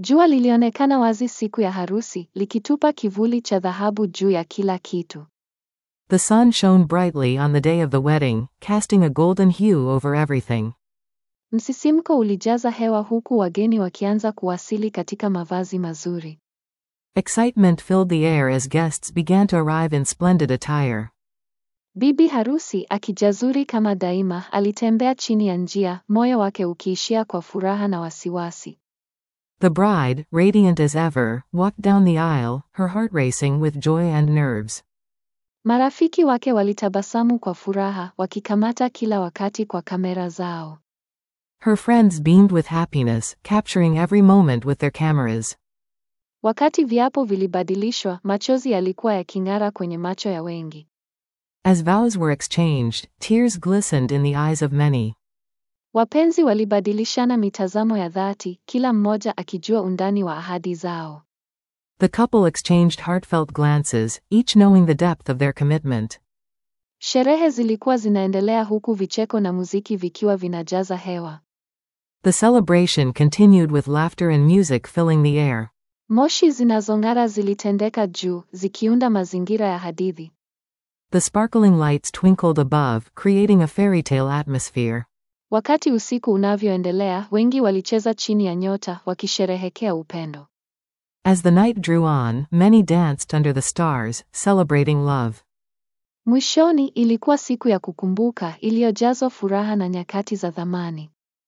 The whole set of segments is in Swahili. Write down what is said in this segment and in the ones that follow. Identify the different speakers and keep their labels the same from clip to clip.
Speaker 1: Jua lilionekana wazi siku ya harusi, likitupa kivuli cha dhahabu juu ya kila kitu.
Speaker 2: The sun shone brightly on the day of the wedding, casting a golden hue over everything.
Speaker 1: Msisimko ulijaza hewa huku wageni wakianza kuwasili katika mavazi mazuri.
Speaker 2: Excitement filled the air as guests began to arrive in splendid attire.
Speaker 1: Bibi harusi akijazuri kama daima, alitembea chini ya njia, moyo wake ukiishia kwa furaha na wasiwasi.
Speaker 2: The bride, radiant as ever, walked down the aisle, her heart racing with joy and nerves.
Speaker 1: Marafiki wake walitabasamu kwa furaha, wakikamata kila wakati kwa kamera zao.
Speaker 2: Her friends beamed with happiness, capturing every moment with their cameras.
Speaker 1: Wakati viapo vilibadilishwa, machozi yalikuwa yaking'ara kwenye macho ya wengi.
Speaker 2: As vows were exchanged, tears glistened in the eyes of many.
Speaker 1: Wapenzi walibadilishana mitazamo ya dhati, kila mmoja akijua undani wa ahadi zao.
Speaker 2: The couple exchanged heartfelt glances, each knowing the depth of their commitment.
Speaker 1: Sherehe zilikuwa zinaendelea huku vicheko na muziki vikiwa vinajaza hewa.
Speaker 2: The celebration continued with laughter and music filling the air.
Speaker 1: Moshi zinazong'ara zilitendeka juu, zikiunda mazingira ya hadithi.
Speaker 2: The sparkling lights twinkled above, creating a fairy tale atmosphere.
Speaker 1: Wakati usiku unavyoendelea, wengi walicheza chini ya nyota, wakisherehekea upendo.
Speaker 2: As the night drew on, many danced under the stars, celebrating love.
Speaker 1: Mwishoni ilikuwa siku ya kukumbuka iliyojazwa furaha na nyakati za thamani.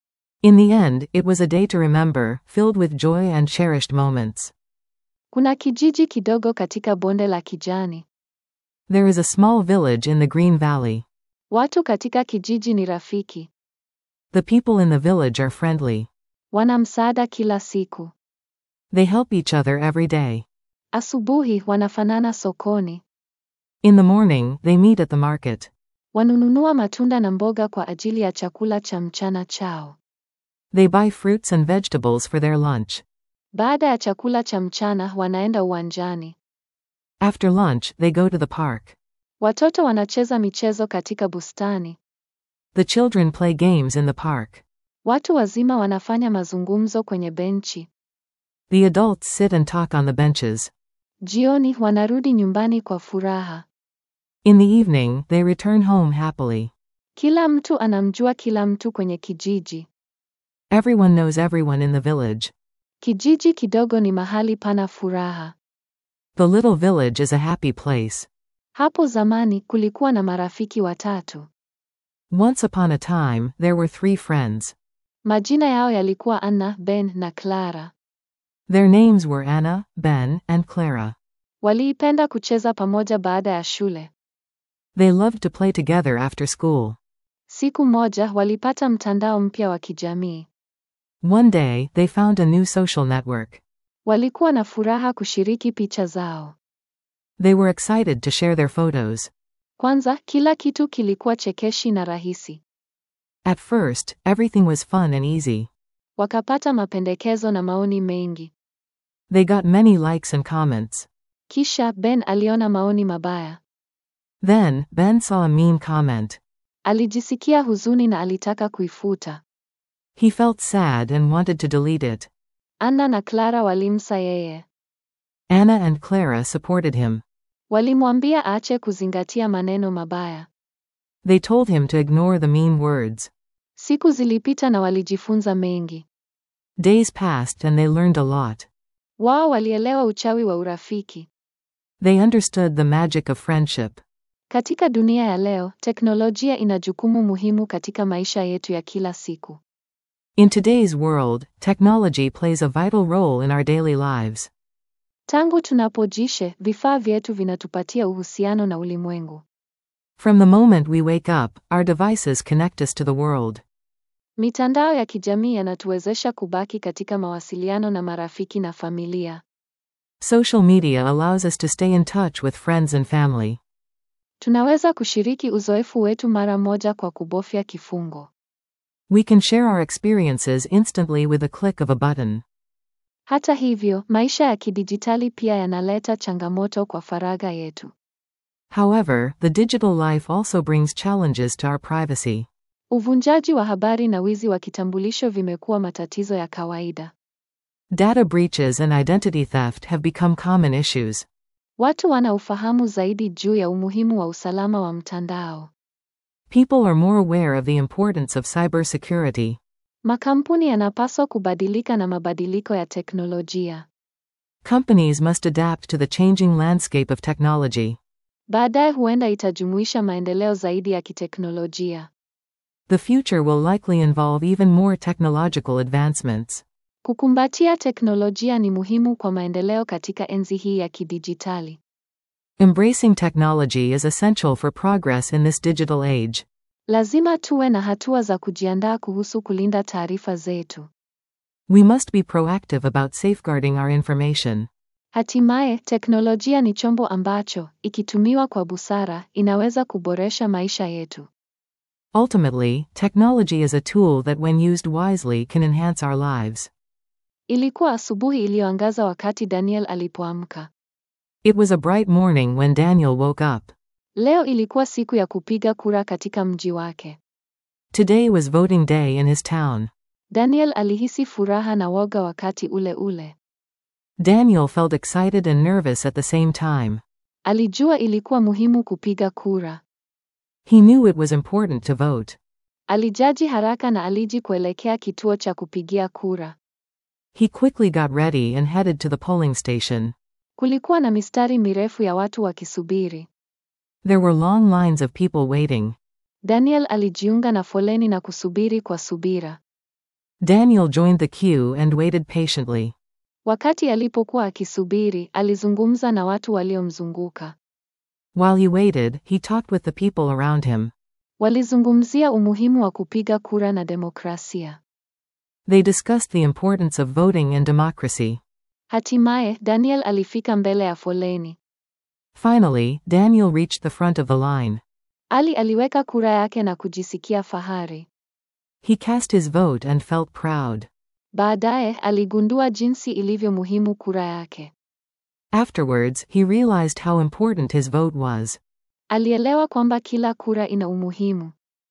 Speaker 2: In the end, it was a day to remember, filled with joy and cherished moments.
Speaker 1: Kuna kijiji kidogo katika bonde la kijani.
Speaker 2: There is a small village in the Green Valley.
Speaker 1: Watu katika kijiji ni rafiki,
Speaker 2: The people in the village are friendly.
Speaker 1: wana msaada kila siku.
Speaker 2: They help each other every day.
Speaker 1: Asubuhi wanafanana sokoni,
Speaker 2: In the morning, they meet at the market.
Speaker 1: wanununua matunda na mboga kwa ajili ya chakula cha mchana chao.
Speaker 2: They buy fruits and vegetables for their lunch.
Speaker 1: Baada ya chakula cha mchana wanaenda uwanjani.
Speaker 2: After lunch, they go to the park.
Speaker 1: Watoto wanacheza michezo katika bustani.
Speaker 2: The children play games in the park.
Speaker 1: Watu wazima wanafanya mazungumzo kwenye benchi.
Speaker 2: The adults sit and talk on the benches.
Speaker 1: Jioni wanarudi nyumbani kwa furaha.
Speaker 2: In the evening, they return home happily.
Speaker 1: Kila mtu anamjua kila mtu kwenye kijiji.
Speaker 2: Everyone knows everyone in the village.
Speaker 1: Kijiji kidogo ni mahali pana furaha.
Speaker 2: The little village is a happy place.
Speaker 1: Hapo zamani kulikuwa na marafiki watatu.
Speaker 2: Once upon a time, there were three friends.
Speaker 1: Majina yao yalikuwa Anna, Ben na Clara.
Speaker 2: Their names were Anna, Ben, and Clara.
Speaker 1: Waliipenda kucheza pamoja baada ya shule.
Speaker 2: They loved to play together after school.
Speaker 1: Siku moja walipata mtandao mpya wa kijamii.
Speaker 2: One day, they found a new social network.
Speaker 1: Walikuwa na furaha kushiriki picha zao.
Speaker 2: They were excited to share their photos.
Speaker 1: Kwanza, kila kitu kilikuwa chekeshi na rahisi.
Speaker 2: At first, everything was fun and easy.
Speaker 1: Wakapata mapendekezo na maoni mengi.
Speaker 2: They got many likes and comments.
Speaker 1: Kisha Ben aliona maoni mabaya.
Speaker 2: Then, Ben saw a mean comment.
Speaker 1: Alijisikia huzuni na alitaka kuifuta.
Speaker 2: He felt sad and wanted to delete it.
Speaker 1: Anna na Clara walimsa yeye.
Speaker 2: Anna and Clara supported him.
Speaker 1: Walimwambia aache kuzingatia maneno mabaya.
Speaker 2: They told him to ignore the mean words.
Speaker 1: Siku zilipita na walijifunza mengi.
Speaker 2: Days passed and they learned a lot.
Speaker 1: Wao walielewa uchawi wa urafiki.
Speaker 2: They understood the magic of friendship.
Speaker 1: Katika dunia ya leo, teknolojia ina jukumu muhimu katika maisha yetu ya kila siku.
Speaker 2: In today's world, technology plays a vital role in our daily lives.
Speaker 1: Tangu tunapojishe, vifaa vyetu vinatupatia uhusiano na ulimwengu.
Speaker 2: From the moment we wake up, our devices connect us to the world.
Speaker 1: Mitandao ya kijamii yanatuwezesha kubaki katika mawasiliano na marafiki na familia.
Speaker 2: Social media allows us to stay in touch with friends and family.
Speaker 1: Tunaweza kushiriki uzoefu wetu mara moja kwa kubofya kifungo.
Speaker 2: We can share our experiences instantly with a click of a button.
Speaker 1: Hata hivyo, maisha ya kidijitali pia yanaleta changamoto kwa faragha yetu.
Speaker 2: However, the digital life also brings challenges to our privacy.
Speaker 1: Uvunjaji wa habari na wizi wa kitambulisho vimekuwa matatizo ya kawaida.
Speaker 2: Data breaches and identity theft have become common issues.
Speaker 1: Watu wana ufahamu zaidi juu ya umuhimu wa usalama wa mtandao.
Speaker 2: People are more aware of the importance of cybersecurity.
Speaker 1: Makampuni yanapaswa kubadilika na mabadiliko ya teknolojia.
Speaker 2: Companies must adapt to the changing landscape of technology.
Speaker 1: Baadaye huenda itajumuisha maendeleo zaidi ya kiteknolojia.
Speaker 2: The future will likely involve even more technological advancements.
Speaker 1: Kukumbatia teknolojia ni muhimu kwa maendeleo katika enzi hii ya kidijitali.
Speaker 2: Embracing technology is essential for progress in this digital age.
Speaker 1: Lazima tuwe na hatua za kujiandaa kuhusu kulinda taarifa zetu.
Speaker 2: We must be proactive about safeguarding our information.
Speaker 1: Hatimaye, teknolojia ni chombo ambacho, ikitumiwa kwa busara, inaweza kuboresha maisha yetu.
Speaker 2: Ultimately, technology is a tool that, when used wisely, can enhance our lives.
Speaker 1: Ilikuwa asubuhi iliyoangaza wakati Daniel alipoamka.
Speaker 2: It was a bright morning when Daniel woke up.
Speaker 1: Leo ilikuwa siku ya kupiga kura katika mji wake.
Speaker 2: Today was voting day in his town.
Speaker 1: Daniel alihisi furaha na woga wakati ule ule.
Speaker 2: Daniel felt excited and nervous at the same time.
Speaker 1: Alijua ilikuwa muhimu kupiga kura.
Speaker 2: He knew it was important to vote.
Speaker 1: Alijaji haraka na aliji kuelekea kituo cha kupigia kura.
Speaker 2: He quickly got ready and headed to the polling station.
Speaker 1: Kulikuwa na mistari mirefu ya watu wakisubiri.
Speaker 2: There were long lines of people waiting.
Speaker 1: Daniel alijiunga na foleni na kusubiri kwa subira.
Speaker 2: Daniel joined the queue and waited patiently.
Speaker 1: Wakati alipokuwa akisubiri, alizungumza na watu waliomzunguka.
Speaker 2: While he waited, he talked with the people around him.
Speaker 1: Walizungumzia umuhimu wa kupiga kura na demokrasia.
Speaker 2: They discussed the importance of voting and democracy.
Speaker 1: Hatimaye, Daniel alifika mbele ya foleni.
Speaker 2: Finally, Daniel reached the front of the line.
Speaker 1: Ali aliweka kura yake na kujisikia fahari.
Speaker 2: He cast his vote and felt proud.
Speaker 1: Baadaye, aligundua jinsi ilivyo muhimu kura yake.
Speaker 2: Afterwards, he realized how important his vote was.
Speaker 1: Alielewa kwamba kila kura ina umuhimu.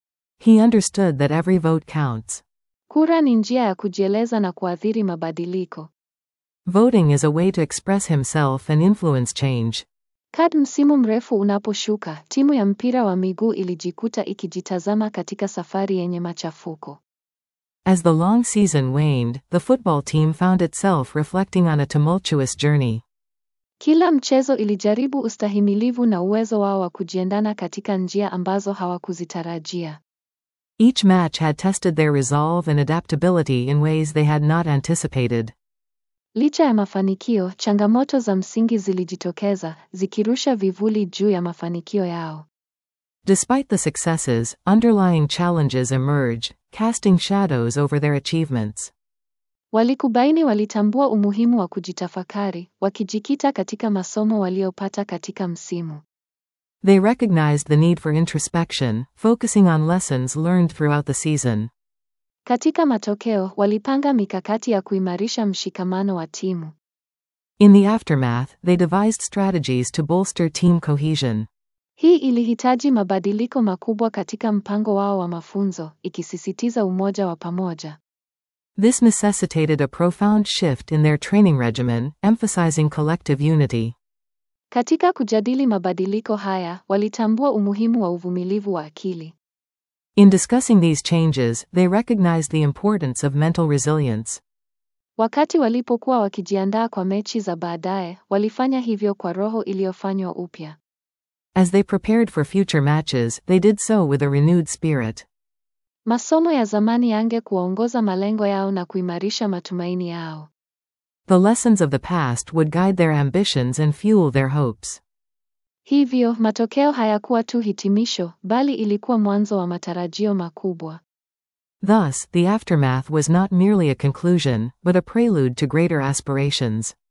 Speaker 2: He understood that every vote counts.
Speaker 1: Kura ni njia ya kujieleza na kuathiri mabadiliko.
Speaker 2: Voting is a way to express himself and influence change.
Speaker 1: Kad msimu mrefu unaposhuka, timu ya mpira wa miguu ilijikuta ikijitazama katika safari yenye machafuko.
Speaker 2: As the long season waned, the football team found itself reflecting on a tumultuous journey.
Speaker 1: Kila mchezo ilijaribu ustahimilivu na uwezo wao wa kujiendana katika njia ambazo hawakuzitarajia.
Speaker 2: Each match had tested their resolve and adaptability in ways they had not anticipated.
Speaker 1: Licha ya mafanikio, changamoto za msingi zilijitokeza, zikirusha vivuli juu ya mafanikio yao.
Speaker 2: Despite the successes, underlying challenges emerged, casting shadows over their achievements.
Speaker 1: Walikubaini walitambua umuhimu wa kujitafakari, wakijikita katika masomo waliopata katika msimu.
Speaker 2: They recognized the need for introspection, focusing on lessons learned throughout the season.
Speaker 1: Katika matokeo, walipanga mikakati ya kuimarisha mshikamano wa timu.
Speaker 2: In the aftermath, they devised strategies to bolster team cohesion.
Speaker 1: Hii ilihitaji mabadiliko makubwa katika mpango wao wa mafunzo, ikisisitiza umoja wa pamoja.
Speaker 2: This necessitated a profound shift in their training regimen, emphasizing collective unity.
Speaker 1: Katika kujadili mabadiliko haya, walitambua umuhimu wa uvumilivu wa akili.
Speaker 2: In discussing these changes, they recognized the importance of mental resilience.
Speaker 1: Wakati walipokuwa wakijiandaa kwa mechi za baadaye, walifanya hivyo kwa roho iliyofanywa upya.
Speaker 2: As they prepared for future matches, they did so with a renewed spirit.
Speaker 1: Masomo ya zamani yange kuwaongoza malengo yao na kuimarisha matumaini yao.
Speaker 2: The lessons of the past would guide their ambitions and fuel their hopes.
Speaker 1: Hivyo, matokeo hayakuwa tu hitimisho, bali ilikuwa mwanzo wa matarajio makubwa.
Speaker 2: Thus, the aftermath was not merely a conclusion, but a prelude to greater aspirations.